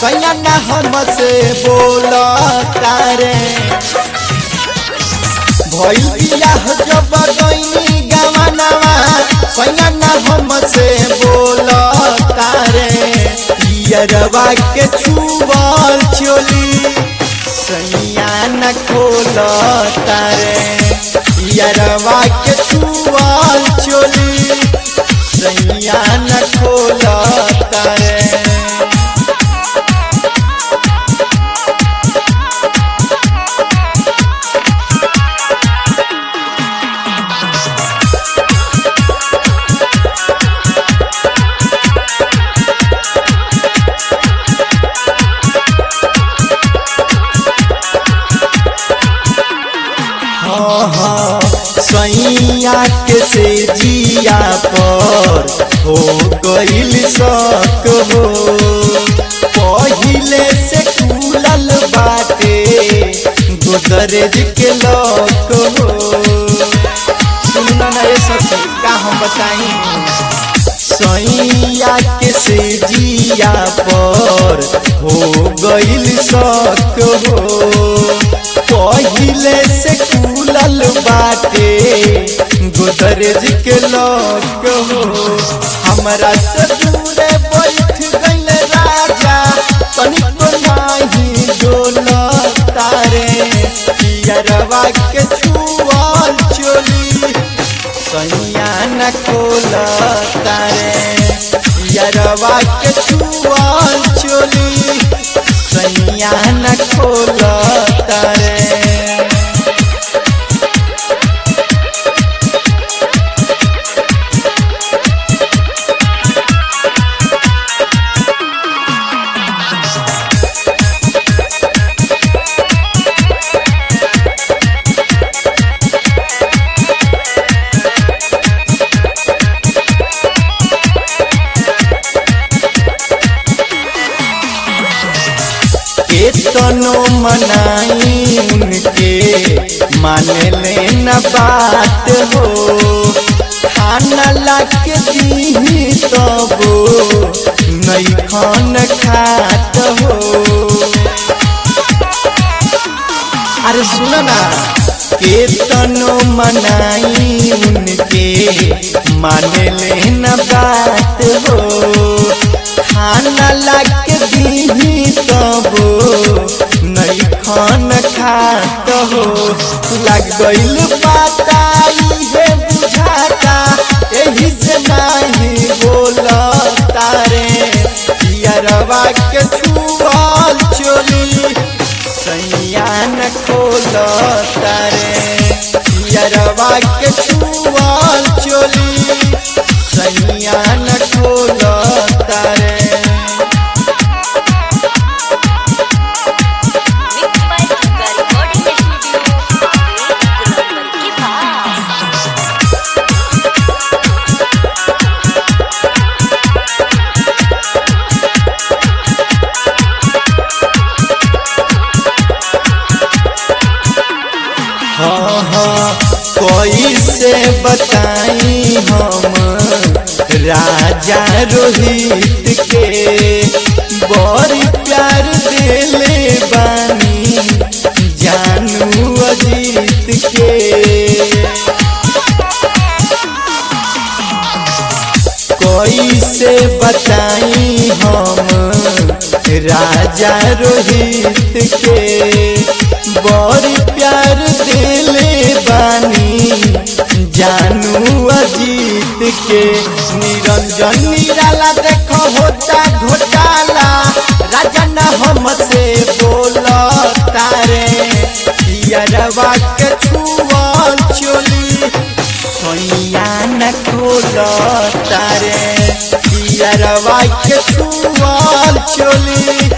सैया न हमसे बोल तारे भइल बियाह जब गईनी गवनवा सैया न हमसे बोल तारे पियरवा के छुअल चोली सैया न खोल तारे पियरवा के छुअल चोली सैया न खोल तारे सैया के से जिया पर हो गईल शक हो पहिले से खुलल बाटे गोदरेज के लक हो सुनना ना ये सब का हम बताई सैया के से जिया पर हो गईल शक हो पहिले से खुलल बाटे गोदरेज के लक हो हमरा से दूरे बैठ गईल राजा तनिको नाही डोल तारे पियरवा के छुअल चोली सैया न खोल तारे पियरवा के छुअल चोली सैया न खोल तारे केतनो मनाई उनके माने ले न बात हो खाना लाग दी तबो नहीं खान खात हो अरे सुन ना केतनो मनाई उनके माने ले न बात हो खाना लाग दी तबो नहीं खान खात हो लग गईल पाता इहे बुझाता एही से नहीं बोल तारे पियरवा के छुअल चोली सैया न खोल तारे पियरवा के छुअल चोली सैया न खोल तारे Mixed by Durga Recording Studio, Gulambar के पास हाँ हाँ कोई से बताई हम राजा रोहित के बड़ी प्यार देले बानी जानू अजीत के कोई से बताई हम राजा रोहित के बड़ी प्यार देले बानी जानू अजीत के निरंजन निराला देखो होता घोटाला राजा न हमसे बोल तारे पियरवा के छुअल चोली सोनिया न खोल तारे पियरवा के छुअल चोली